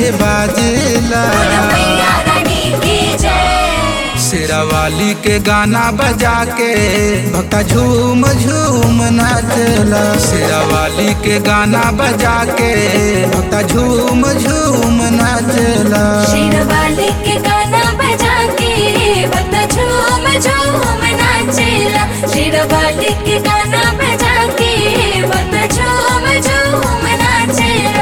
बाजेला बोलो मैया रानी की जय शेरावाली के गाना बजा के भक्ता झूम झूम नाचला शेरावाली के गाना बजा के भक्ता झूम झूम नाचला शेरवाली के गाना बजा के बंदा झूम झूम नाचेला शेरवाली के गाना बजा के बंदा झूम झूम नाचेला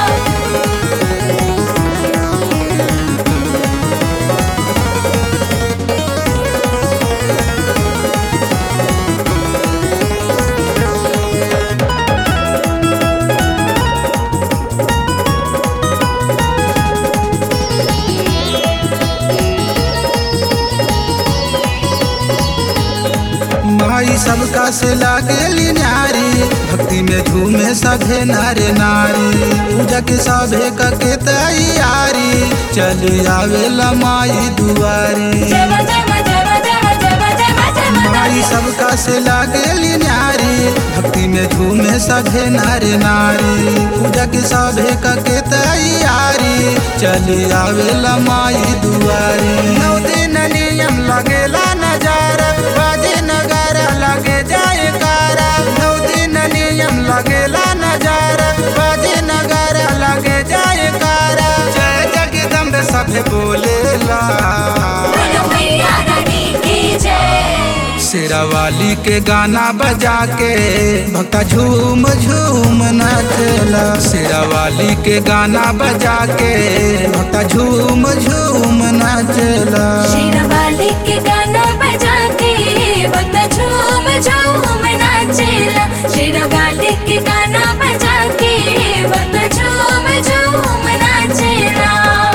माई सबका से लागेली नारी भक्ति में झूमे सभे नारे नारी पूजा के सभे का के तैयारी चली आवेला माई दुआरी जय जय जय जय जय जय जय माई सबका से लागेली नारी भक्ति में झूमे सभे नारे नारी पूजा के सभे का के तैयारी चली आवेला माई दुआरी नौ दिन नियम लगेला नजारा बाजे नगारा लगे जाए कारा नौ दिन नियम लगेला नजारा बाजे नगारा लगे जाए कारा जय जगदम्ब सभे बोलेला बोलो मैया रानी की जय शेरावाली के गाना बजा के भक्ता झूम झूम नाचला शेरावाली के गाना बजा के भक्ता झूम झूम नाचला शेरवाली के गाना बजा के बंदा झूम झूम नाचेला शेरवाली के गाना बजा के बंदा झूम झूम नाचेला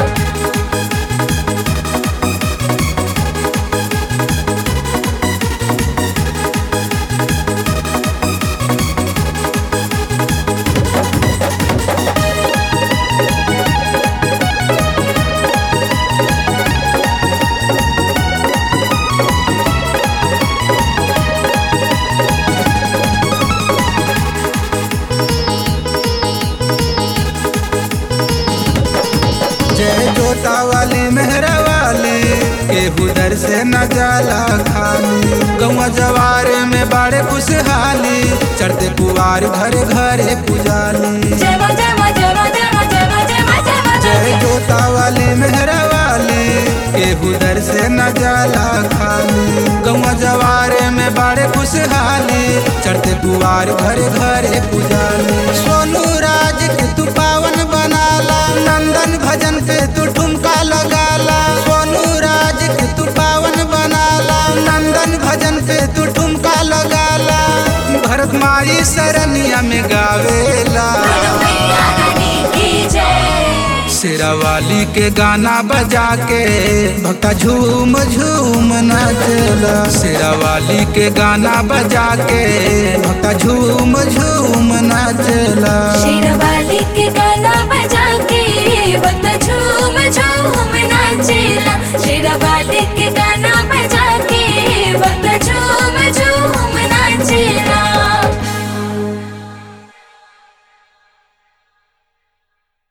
जय जोता वाली मेहरा वाली केहू दर से न जाला खाली गौवा जवार में बाड़े खुशहाली चढ़ते कुवार घरे घरे पुजाली जय मां जय मां जय मां जय मां जय मां जय मां जय मां जय जोता वाली मेहरा वाली केहू दर से न जाला खाली गौवा जवारे में बाड़े खुशहाली चढ़ते कुवार घरे घरे पुजाली सोनू राज के तू पावन बनाला नंदन भजन पे तू ठुमका लगाला सोनू राज के तू पावन बनाला नंदन भजन पे तू ठुमका लगाला भरत माई सरनिया में गावेला बोलो मैया रानी की जय शेरावाली के गाना बजा के भक्ता झूम झूम नाचला शेरावाली के गाना बजा के भक्ता झूम झूम नाचला शेरवाली के गाना बजा के